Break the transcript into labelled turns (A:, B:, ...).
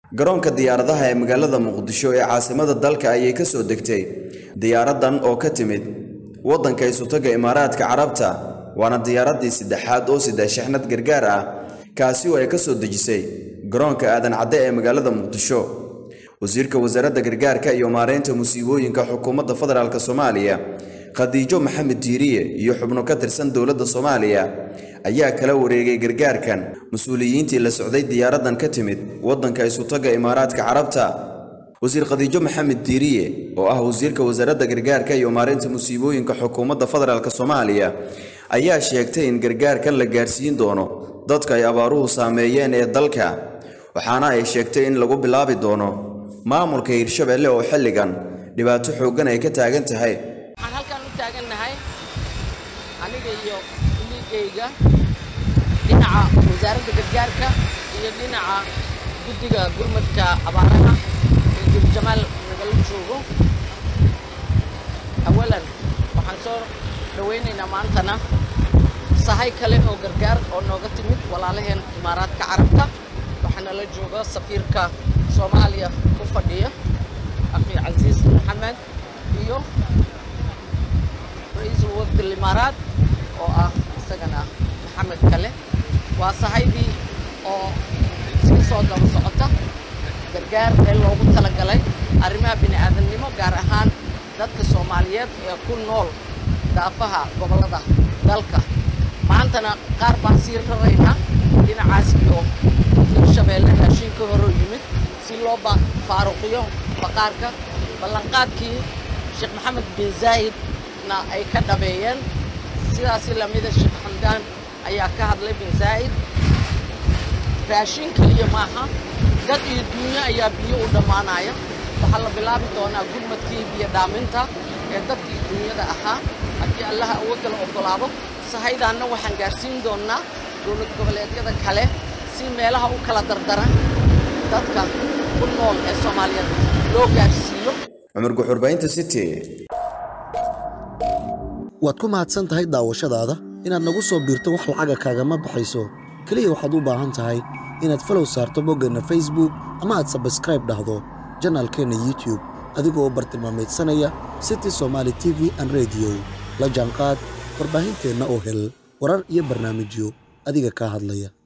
A: garoonka diyaaradaha ee magaalada muqdisho ee caasimada dalka ayay ka soo degtay diyaaradan oo ka timid waddanka isutaga imaaraadka carabta waana diyaaraddii saddexaad oo sida shixnad gargaar ah kaasi oo ay ka soo dejisay garoonka aadan cadde ee magaalada muqdisho wasiirka wasaaradda gargaarka iyo maareynta musiibooyinka xukuumadda federaalk soomaaliya khadiijo maxamed diiriye iyo xubno ka tirsan dowladda soomaaliya ayaa kala wareegay gargaarkan mas-uuliyiintii la socday diyaaraddan ka timid waddanka isutaga imaaraadka carabta wasiir khadiijo maxamed diiriye oo ah wasiirka wasaaradda gargaarka iyo maareynta musiibooyinka xukuumadda federaalk soomaaliya ayaa sheegtay in gargaarkan la gaarsiin doono dadka ay abaaruhu saameeyeen ee dalka waxaana ay sheegtay in lagu bilaabi doono maamulka hirshabeelle oo xilligan dhibaato xooggan ay ka taagan tahay
B: waxaan halkan u taagannahay aniga iyo liigayga dhinaca wasaaradda gargaarka iyo dhinaca guddiga gurmadka abaaraha ee jurjamaal nagala joogo awalan waxaan soo dhawaynaynaa maantana sahay kale oo gargaar oo nooga timid walaalaheen imaaraadka carabta waxaana la jooga safiirka soomaaliya ku fadhiya akhi casiis maxamed iyo ra-iisul wafdi imaaraad oo ah isagana maxamed kale waa sahaydii oo sii soo daba socota gargaar ee loogu talagalay arrimaha bini'aadamnimo gaar ahaan dadka soomaaliyeed ee ku nool daafaha gobollada dalka maantana qaar baan sii raraynaa dhinacaas iyo hirshabeelle raashin ka horoo yimid si loo faaruqiyo baqaarka ballanqaadkii sheekh maxamed bin zaa'idna ay ka dhabeeyeen sidaasi lamida sheekh xamdaan ayaa ka hadlay bin zaa'id raashin keliya maaha dad iyo duunyo ayaa biyo u dhammaanaya waxaa la bilaabi doonaa gurmadkii biyo dhaaminta ee dadkii duunyada ahaa haddii allaha awoodda la oggolaado sahaydaanna waxaan gaarsiin doonnaa dowlad goboleedyada kale si meelaha u kala dardaran dadka ku nool ee soomaaliyeed loo gaarsiiyo
A: cumar guxurbaynta city
C: waad ku mahadsan tahay daawashadaada inaad nagu soo biirto wax lacaga kaagama baxayso keliya waxaad u baahan tahay inaad falow saarto boggeenna facebook ama aad sabskraib dhahdo janaalkeenna youtube adigoo u bartilmaamaydsanaya city somaali t v an rediyo la jaanqaad warbaahinteenna oo hel warar iyo barnaamijyo adiga kaa hadlaya